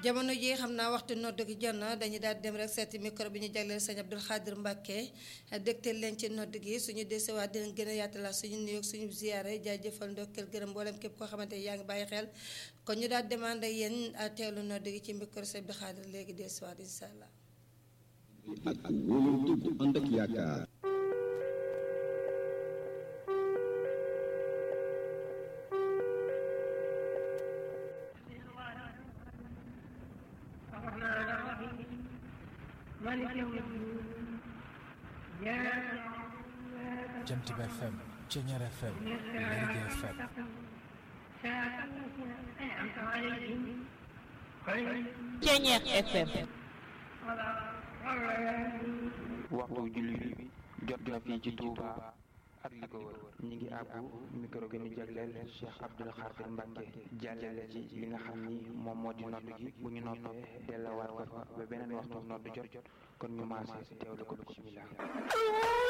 jamono ji xam naa waxtu nodd gi jot na dañuy daal dem rek seeti micro bi ñu jagleel sëñ Abdou Khadir Mbacke dégtal leen ci nodd gi suñu desewaat dinañ gën a yaatalaat suñu nuyoog suñu ziyaare jaajëfal ndokkeel gërëm mboolem képp koo xamante yaa ngi bàyyi xel kon ñu daal demande ak yéen teewlu nodd gi ci micro sëñ Abdou Khadir léegi desewaat incha allah. ak wóolu dëgg ànd ak yaakaar. الرحمن الرحيم مالك يوم الدين إياك Jant bi FM Ceñeer FM Lergui FM صراط الذين أنعمت عليهم غير Ceñeer FM waxtu julli bi jot na fii ci Touba ak li ko wër ñi ngi àbbu micro bi ñu jagleel Cheikh Abdoul Khadir Mbacke jàllale ci li nga xam ni moom moo di nodd gi bu ñu noppee dellawaat ko fa ba beneen waxtu nodd jot jot kon ñu maase teewlu ko bismillah